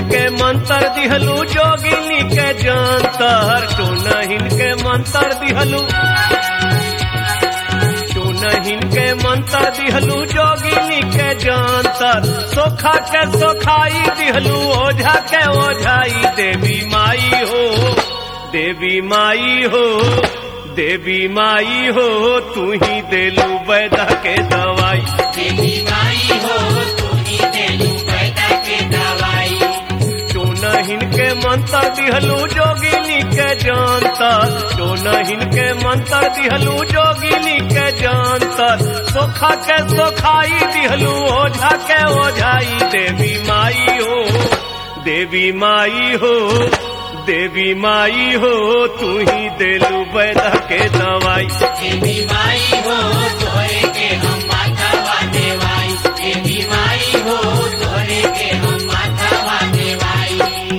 के मंत्र दिहलू जोगिनी के जानतर टोनहिन के मंत्र दिहलू टोनहिन के मंत्र दिहलू जोगिनी के जानतर सोखा के सोखाई दिहलू ओझा के ओझाई देवी माई हो देवी माई हो देवी माई हो तू ही देलू वैद के दवाई देवी माई हो तू ही देलू पैदा के दवाई टोनहिन के मंत्र दिहलू जोगिनी के जानतर टोनहिन के मंत्र दिहलू जोगिनी के जानतर सोखा के सोखाई दिहलू ओझा के ओझाई देवी माई हो देवी माई हो देवी माई हो तू ही देलू वैद के दवाई देवी माई हो तोरे के हम माथा वाने वाई देवी माई हो तोरे के हम माथा वाने वाई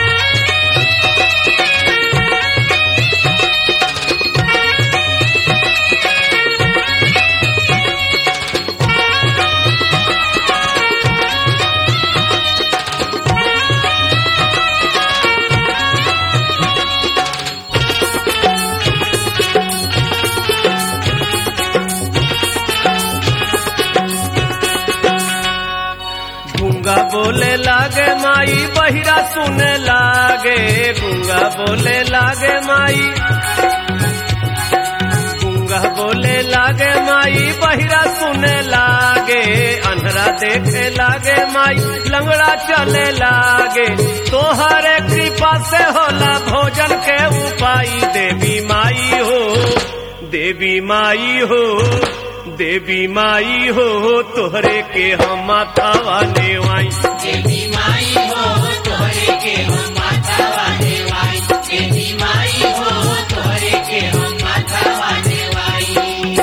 गूंगा बोले लागे माई बहिरा सुने लागे गूंगा बोले लागे माई गूंगा बोले लागे माई बहिरा सुने लागे अंधरा देखे लागे माई लंगड़ा चले लागे तोहरे कृपा से होला भोजन के उपाई देवी माई हो देवी माई हो देवी माई हो तोहरे के हम माथा वाले वाई देवी माई हो तोरे के हम माथा वाने वाई देवी माई हो तोरे के हम माथा वाने वाई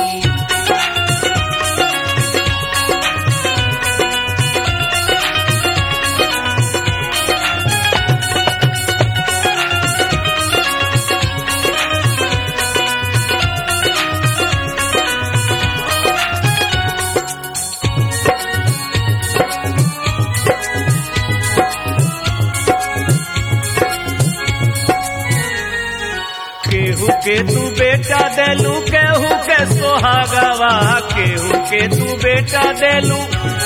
केहू के तू बेटा देलू केहू के सोहागवा केहू के तू बेटा देलू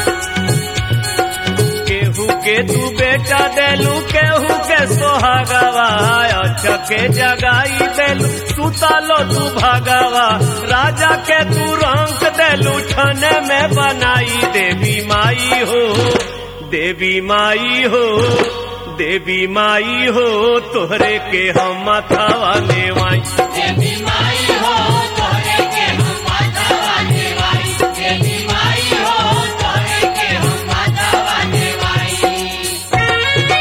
केहू के तू बेटा देलू केहू के सोहागवा अच्छा के जगाई देलू सुतालो तू भागवा राजा के तू रंग देलू छने में बनाई देवी माई हो देवी माई हो देवी माई हो तोहरे के हम माथा वाले वाई देवी माई हो तोरे के हम माथा वाने वाई देवी माई हो तोरे के हम माथा वाने वाई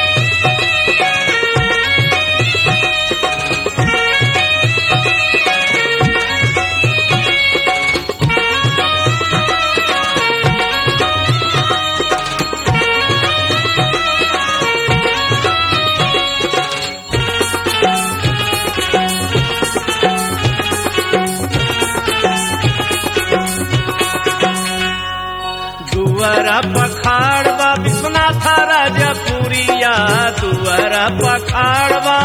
दुआरा पखाड़वा विश्वनाथ राजपुरिया दुआरा पखाड़वा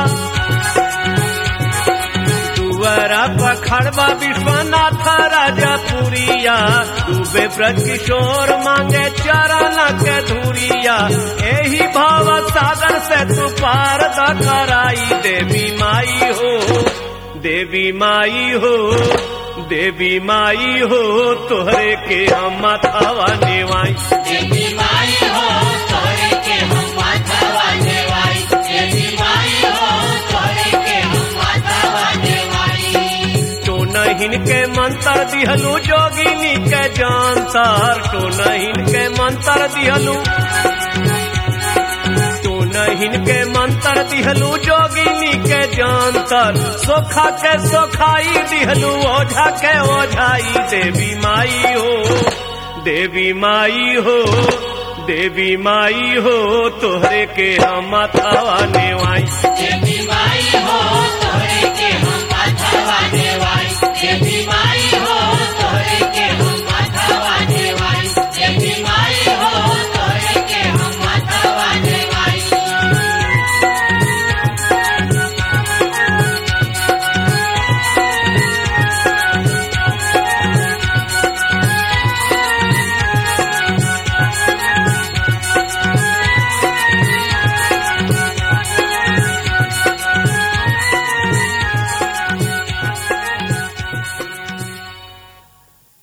दुआरा पखाड़वा विश्वनाथ राजपुरिया डूबे ब्रज किशोर मांगे चरण के धुरिया एही भाव सागर से तू पार द कराई देवी माई हो देवी माई हो देवी माई हो तोहरे के हम माथावा नेवाई देवी माई हो तोरे के हम माथा वाने वाई देवी माई हो तोरे के हम माथा वाने वाई तो नहिन के मंत्र दिहलू जोगिनी के जानतर तो नहिन के मंत्र दिहलू तो नहिन के मंत्र दिहलू जोगिनी के जानतर सोखा के सोखाई दिहलू ओझा के ओझाई देवी माई हो देवी माई हो देवी माई हो तोहरे के हम माथावा नेवाई देवी माई हो